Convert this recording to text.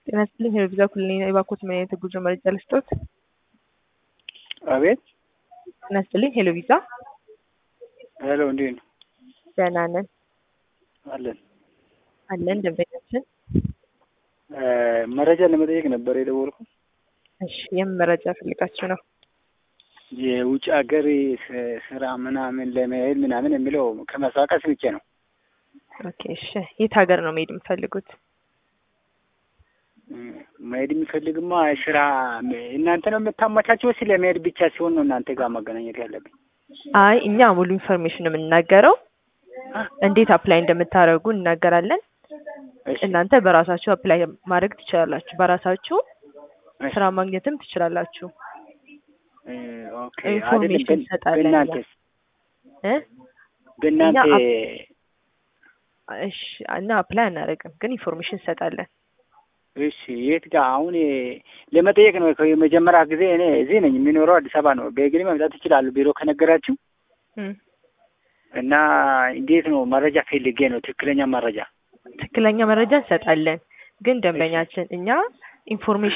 ጤና ይስጥልኝ የቪዛ ኩሊኔ የባኮት ምን አይነት የጉዞ መረጃ ልስጦት? አቤት ጤና ይስጥልኝ ሄሎ ቪዛ ሄሎ፣ እንዴት ነው? ደህና ነን አለን። አለን ደንበኛችን። መረጃ ለመጠየቅ ነበር የደወልኩት። እሺ የምን መረጃ ፈልጋችሁ ነው? የውጭ ሀገር ስራ ምናምን ለመሄድ ምናምን የሚለው ከመስዋዕት ስምቼ ነው። ኦኬ እሺ የት ሀገር ነው መሄድ የምትፈልጉት? መሄድ የሚፈልግማ ስራ እናንተ ነው የምታመቻቸው? ስለ መሄድ ብቻ ሲሆን ነው እናንተ ጋር ማገናኘት ያለብኝ? አይ እኛ ሙሉ ኢንፎርሜሽን ነው የምንናገረው። እንዴት አፕላይ እንደምታደርጉ እናገራለን። እሺ፣ እናንተ በራሳችሁ አፕላይ ማድረግ ትችላላችሁ። በራሳችሁ እሺ። ስራ ማግኘትም ትችላላችሁ። እ፣ ኦኬ ኢንፎርሜሽን አይደለም። በ- እንሰጣለን በእናንተስ እ በእናንተ እኛ እሺ እና አፕላይ አናደርግም፣ ግን ኢንፎርሜሽን እንሰጣለን። እሺ የት ጋር አሁን ለመጠየቅ ነው። የመጀመሪያ ጊዜ እኔ እዚህ ነኝ የሚኖረው አዲስ አበባ ነው። በእግሬ መምጣት ይችላሉ ቢሮ ከነገራችሁ እም፣ እና እንዴት ነው መረጃ ፈልጌ ነው ትክክለኛ መረጃ ትክክለኛ መረጃ እንሰጣለን፣ ግን ደንበኛችን እኛ ኢንፎርሜሽን